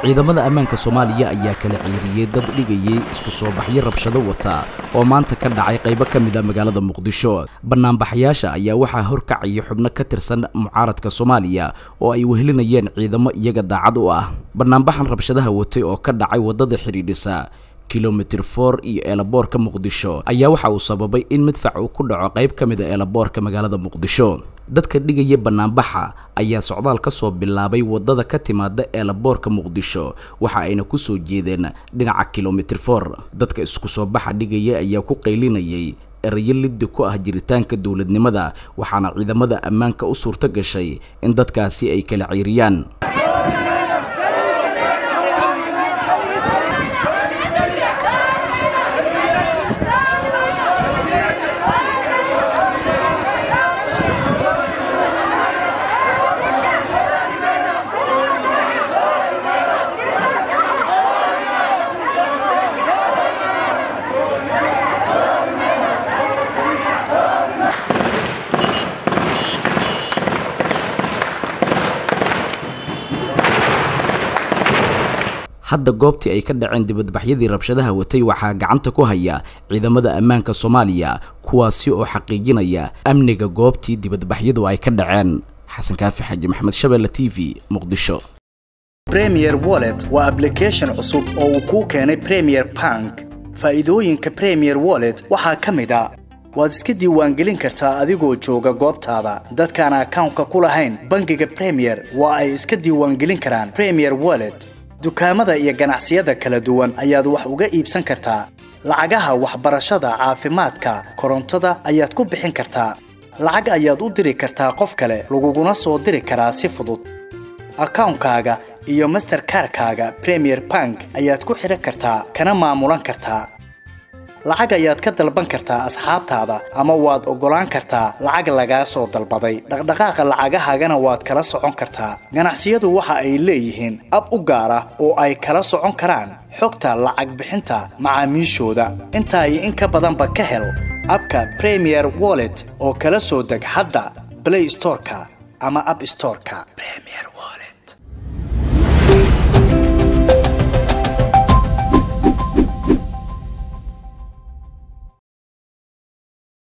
ciidamada ammaanka soomaaliya ayaa kala ciiriyey dad dhigayay isku soo baxyo rabshado wata oo maanta ka dhacay qaybo ka mid a magaalada muqdisho banaanbaxayaasha ayaa waxaa horkacaya xubno ka tirsan mucaaradka soomaaliya oo ay wehelinayeen ciidamo iyaga daacad u ah banaanbaxan rabshadaha watay oo ka dhacay waddada xidhiidhisa kilomitir for iyo eelaboorka muqdisho ayaa waxa uu sababay in midfac uu ku dhaco qayb ka mid a eelaboorka magaalada muqdisho dadka dhigaya banaanbaxa ayaa socdaal ka soo bilaabay waddada ka timaada eelaboorka muqdisho waxa ayna ku soo jeedeen dhinaca kilomitir for dadka isku soo baxa dhigaya ayaa ku qaylinayay erayo liddi ku ah jiritaanka dowladnimada waxaana ciidamada ammaanka u suurto gashay in dadkaasi ay kala ciiriyaan hadda goobtii ay ka dhaceen dibadbaxyadii rabshadaha watay waxaa gacanta ku haya ciidamada ammaanka soomaaliya kuwaasi oo xaqiijinaya amniga goobtii dibadbaxyadu ay ka dhaceen xasan kaafi xaaji maxamed shabeelle t v muqdisho premier wallet waa ablication cusub oo uu kuu keenay premier bank faa'iidooyinka premier wallet waxaa ka mid a waad iska diiwaangelin kartaa adigoo jooga goobtaada dadkaan akawnka ku lahayn bangiga premier waa ay iska diiwaangelin karaan premier wallet dukaamada iyo ganacsiyada kala duwan ayaad wax uga iibsan kartaa lacagaha waxbarashada caafimaadka korontada ayaad ku bixin kartaa lacag ayaad u diri kartaa qof kale laguguna soo diri karaa si fudud akawnkaaga iyo masterkarkaaga premier bank ayaad ku xidhan kartaa kana maamulan kartaa lacag ayaad ka dalban kartaa asxaabtaada ama waad oggolaan kartaa lacag lagaa soo dalbaday dhaqdhaqaaqa lacagahaagana waad kala socon kartaa ganacsiyadu waxa ay leeyihiin ab u gaar ah oo ay kala socon karaan xogta lacag bixinta macaamiishooda intaa iyo in ka badanba ka hel abka premier wallet oo kala soo deg hadda blay storeka ama ab storeka